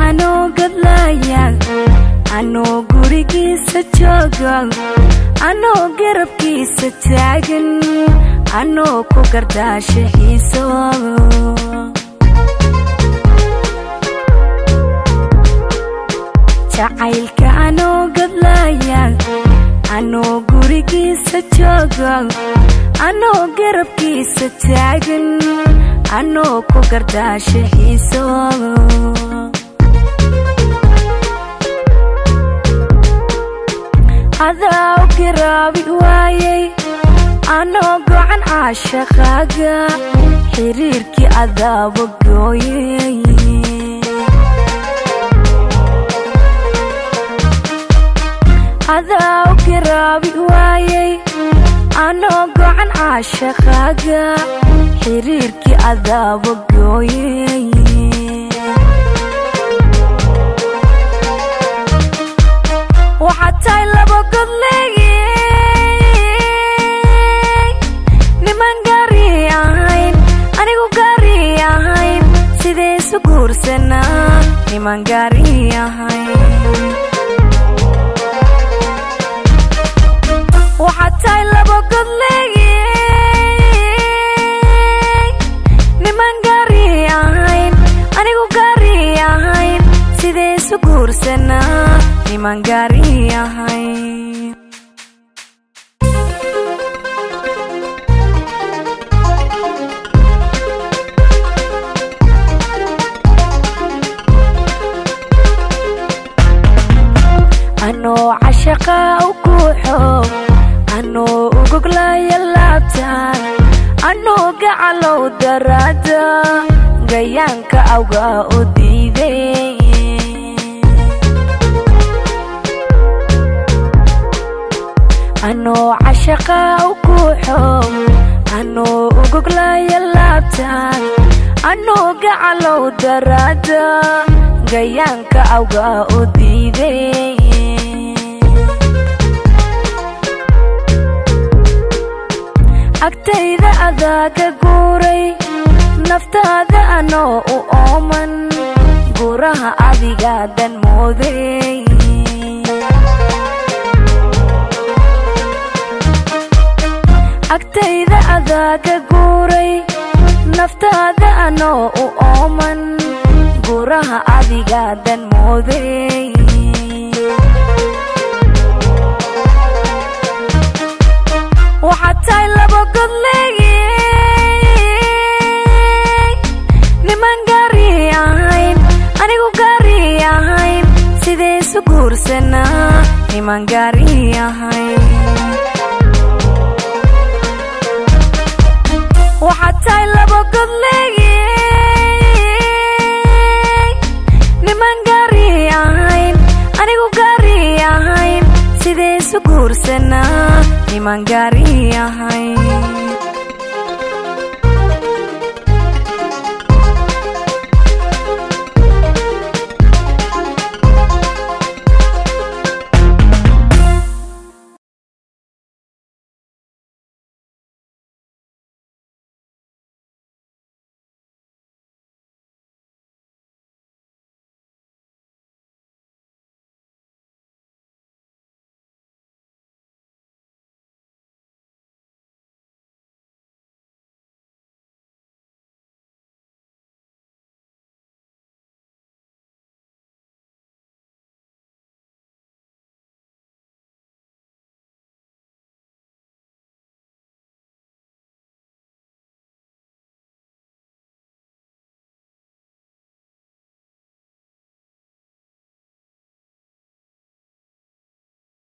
anoo gadlaaya anoo gurigiisa jooga anoo garabkiisa taagan anoo ku gardaasha xiiso jacaylka anoo gadlaaya anoo gurigiisa jooga anoo garabkiisa taagan anoo ku gardaasha xiiso adaa u garaabi waayay anoo gocan caashaqaaga xiriirkii adaaba gooyay adaa u garaabi waayay anoo gocan caashaqaaga xiriirkii adaaba gooyay waxaad tahay laba godleeye niman gaari ahayn anigu gaari ahayn sidee isu guursanaa niman gaari ahayn waxaad tahay laba godleeye niman gaari ahayn anigu gaari ahayn sidee isu guursanaa niman gaari ahayn anoo cashaqa u guuxo anoo ugoglaya laabtaan anoo gacalow daraada gayaanka awga u diiday anoo cashaqa u guuxo anoo ugoglaya laabtaan anoo gacalow daraada gayaanka awga u diiday agtayda adaa ka guuray naftaada anoo u ooman guuraha adiga dan mooday agtayda adaa ka guuray naftaada anoo u ooman guuraha adiga dan mooday waxaad tahay laba godleeye niman gaari ahayn anigu gaari ahayn sidee isu guursanaa niman gaari ahayn waxaad tahay laba godleeye niman gaari ahayn anigu gaari ahayn sidee isu guursanaa niman gaari ahayn